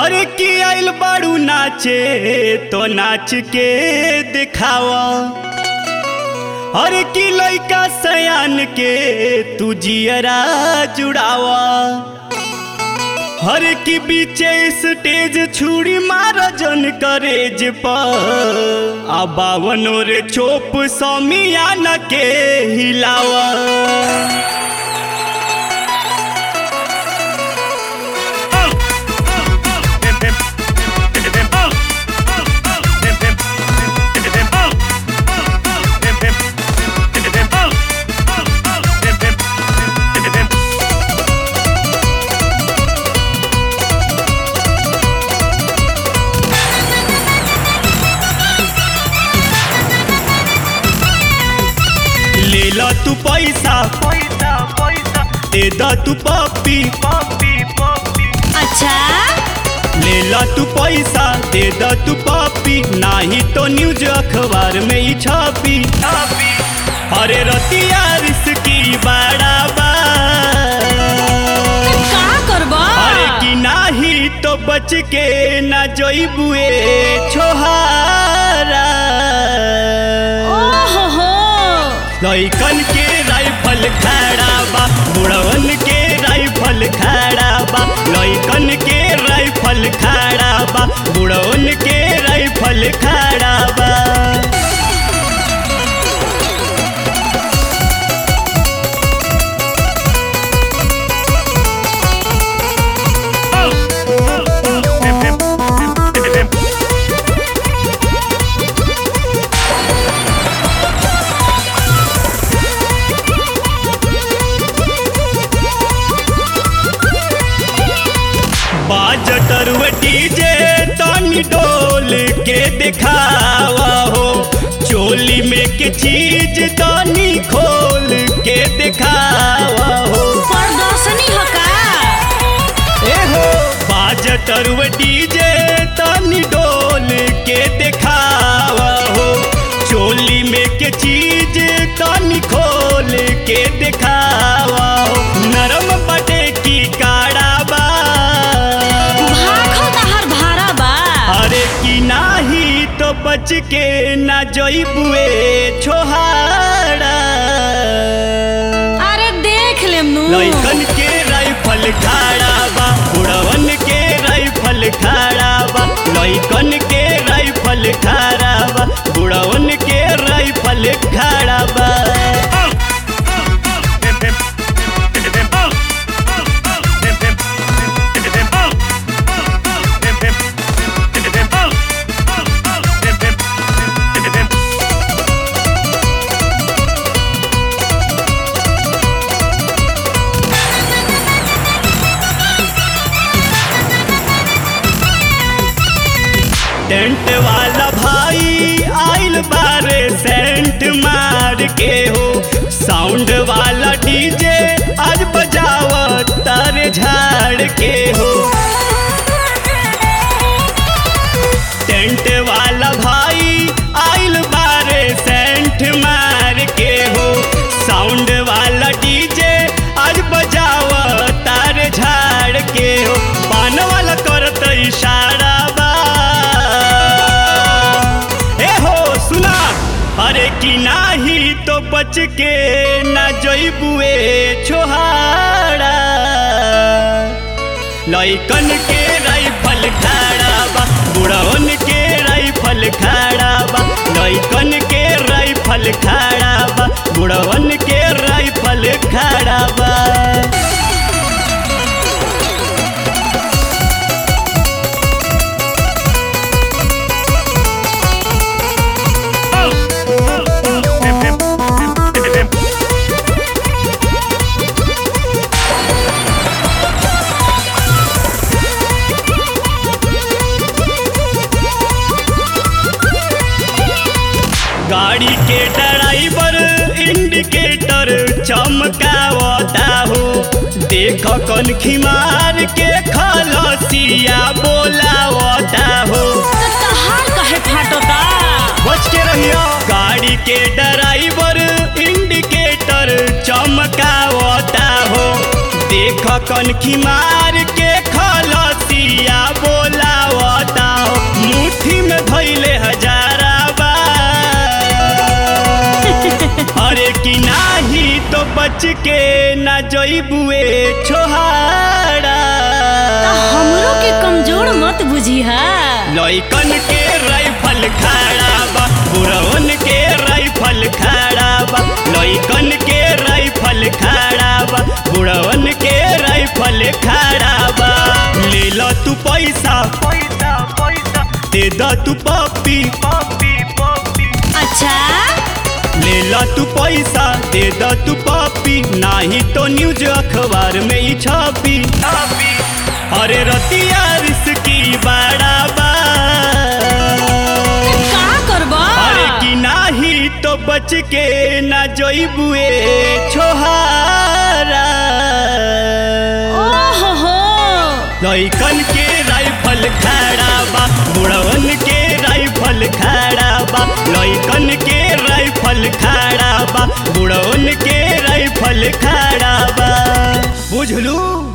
अरे की आइल बाड़ू नाचे तो नाच के दिखावा अरे की लइका सयान के तू जियरा जुड़ावा हर की बीचे स्टेज छुरी मार जन करेज पर आ बावनो रे चोप समियान के हिलावा ले ला तू पैसा पैसा पैसा दे दा तू पप्पी पप्पी पप्पी अच्छा ले ला तू पैसा दे दा तू पप्पी नाही तो न्यूज अखबार में ही छपी छापी अरे रतिया रिस्की बड़ा बा का करबा अरे कि नाही तो बच के ना जोइबुए छोहारा ओहो हो लइकन के राइफल खड़ा बा बुढ़वन के राइफल खड़ा बा लइकन के राइफल खड़ा बा बुढ़वन के राइफल खड़ा बा बाजटर डीजे तनी डोल के दिखावा हो चोली में के चीज तनी खोल के दिखावा हो प्रदर्शनी हो का ए हो बाजटर डीजे तनी डोल के दिखावा हो चोली में के चीज तनी खोल के दिखावा हो नरम बटे की काड़ा बा भाखो तहर भारा बा अरे की नाही तो बच के ना जइबुए छोहाड़ा अरे देख लेम नु लइकन के राइफल खाड़ा बा उड़वन के राइफल खाड़ा बा लइकन के राइफल खाड़ा बा उड़वन के राइफल खाड़ा बा टेंट वाला भाई आइल बारे सेंट मार के हो साउंड वाला डीजे आज बजावा तारे झाड़ के हो टेंट वाला भाई आइल बारे सेंट मार के हो साउंड वाला डीजे आज बजावा तारे झाड़ के हो पान वाला करत इशारा बा ए हो सुना अरे कि नाही तो बच के ना जइबुए छोहाड़ा लइकन के राइफल खड़ा बा बुढ़वन के राइफल खड़ा बा लइकन के राइफल खड़ा बा बुढ़वन के राइफल खड़ा बा गाड़ी के ड्राइवर इंडिकेटर चमकावता हो देख कन खिमार के खलसिया बोलावता हो तो तहार कहे फाटोता बच के रहियो गाड़ी के ड्राइवर इंडिकेटर चमकावता हो देख कनखी मार के खलसिया बोला बच के ना जइबुए छोहारा तो हमरो के कमजोर मत बुझी हा लइकन के राइफल खड़ा बा बुढ़वन के राइफल खड़ा बा लइकन के राइफल खड़ा बा बुढ़वन के राइफल खड़ा बा ले ल तू पैसा पैसा पैसा दे द तू पप्पी पपी पपी अच्छा ले ला तू पैसा दे द तू पप्पी नाही तो न्यूज अखबार में ही छपी पपी अरे रतिया रिस्की बड़ा बा का करबा अरे कि नाही तो बच के ना जइबुए छोहारा ओहो हो लइकन के राइफल खड़ा बा बुढ़वन के राइफल खड़ा बा लइकन के राइफल खड़ा बा बुढ़वन के राइफल खड़ा बा बुझलू